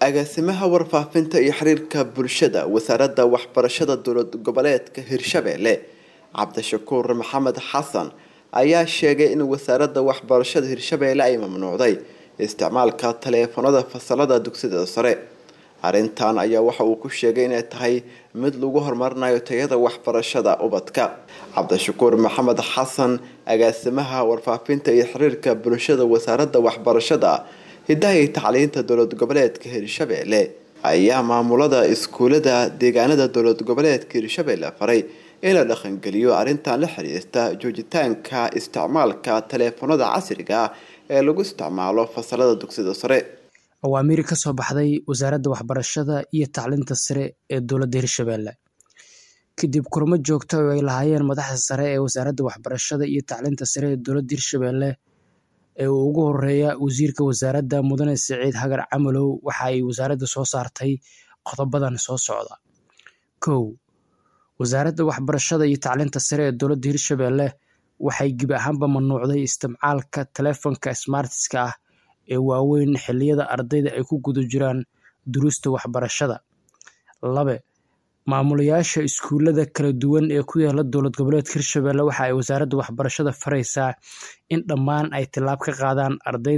agaasimaha warfaafinta iyo xiriirka bulshada wasaaradda waxbarashada dowlad goboleedka hirshabelle cabdishakuur maxamed xasan ayaa sheegay in wasaaradda waxbarashada hirshabelle ay mamnuucday isticmaalka taleefanada fasalada dugsiyada sare arrintan ayaa waxa uu ku sheegay inay tahay mid lagu horumarinayo tayada waxbarashada ubadka cabdishakuur maxamed xasan agaasimaha warfaafinta iyo xiriirka bulshada wasaaradda waxbarashada hidaha iyo tacliinta dowlad goboleedka hirshabelle ayaa maamulada iskuulada deegaanada dowlad goboleedka hirshabelle faray in la dhaqangeliyo arrintan la xiriirta joojitaanka isticmaalka taleefanada casriga ah ee lagu isticmaalo fasalada dugsiyada sare awaamiir ka soo baxday wasaaradda waxbarashada iyo tacliinta sare ee dowladda hirshabelle kadib kulamo joogta oo ay lahaayeen madaxda sare ee wasaaradda waxbarashada iyo tacliinta sare ee dowladda hirshabelle ee uu ugu horeeya wasiirka wasaaradda mudane siciid hagar camalow waxa ay wasaaradda soo saartay qodobadan soo socda kow wasaaradda waxbarashada iyo tacliinta sare ee dowladda hirshabelle waxay gebi ahaanba mamnuucday isticmaalka taleefanka smartiska ah ee waaweyn xilliyada ardayda ay ku guda jiraan duruusta waxbarashada labe maamulayaasha iskuulada kala duwan ee ku yaala dowlad goboleedka hirshabelle waxa ay wasaaradda waxbarashada faraysaa in dhammaan ay tilaab ka qaadaan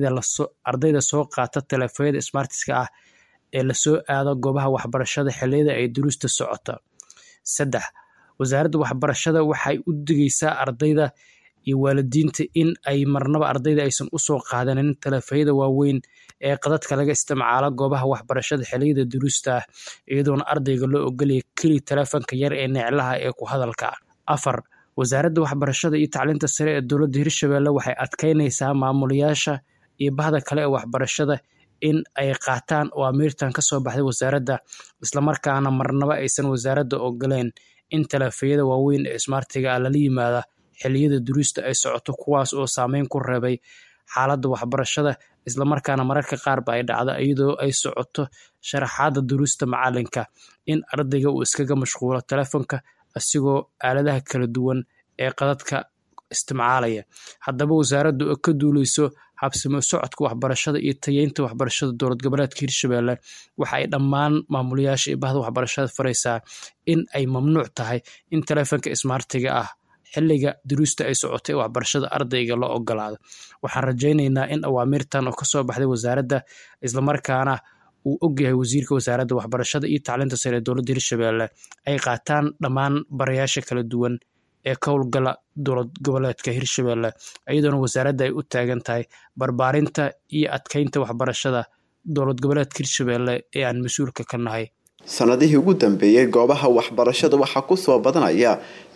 ardayda soo qaata taleefonyada smartiska ah ee lasoo aado goobaha waxbarashada xilliyada ay duruusta socota saddex wasaaradda waxbarashada waxay u digaysaa ardayda iyo waalidiinta in ay marnaba ardayda aysan usoo qaadanin taleefonyada waaweyn ee qadadka laga isticmaalo goobaha waxbarashada xilliyada duruusta ah iyadoona ardayga loo ogolaya keli taleefanka yar ee neclaha ee ku hadalka afar wasaaradda waxbarashada iyo tacliinta sare ee dowladda hirshabelle waxay adkeynaysaa maamulayaasha iyo bahda kale ee waxbarashada in ay qaataan awaamiirtan kasoo baxday wasaaradda islamarkaana marnaba aysan wasaaradda ogoleen in taleefonyada waaweyn ee smartiga ah lala yimaada xilliyada duruusta ay socoto kuwaas oo saameyn ku reebay xaaladda waxbarashada islamarkaana mararka qaarba ay dhacdo iyadoo ay socoto sharaxaada duruusta macalinka in ardayga uu iskaga mashquulo taleefonka asigoo aaladaha kala duwan ee qadadka isticmaalaya haddaba wasaaraddu oo ka duuleyso habsimo socodka waxbarashada iyo tayeynta waxbarashada dowlad goboleedka hirshabelle waxa ay dhammaan maamulayaasha iyo bahda waxbarashada faraysaa in ay mamnuuc tahay in taleefonka smartiga ah xilliga duruusta ay socotay ee waxbarashada ardayga loo ogolaado waxaan rajaynaynaa in awaamiirtan oo kasoo baxday wasaaradda islamarkaana uu ogyahay wasiirka wasaaradda waxbarashada iyo tacliinta sare ee dowladda hirshabelle ay qaataan dhammaan barayaasha kala duwan ee ka howlgala dowlad goboleedka hirshabelle iyadoona wasaaradda ay u taagan tahay barbaarinta iyo adkeynta waxbarashada dowlad goboleedka hirshabelle ee aan mas-uulka ka nahay sanadihii ugu dambeeyey goobaha waxbarashada waxaa kusoo badanaya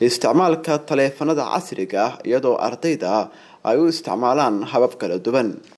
isticmaalka taleefanada casriga ah iyadoo ardayda ay u isticmaalaan habab kala duwan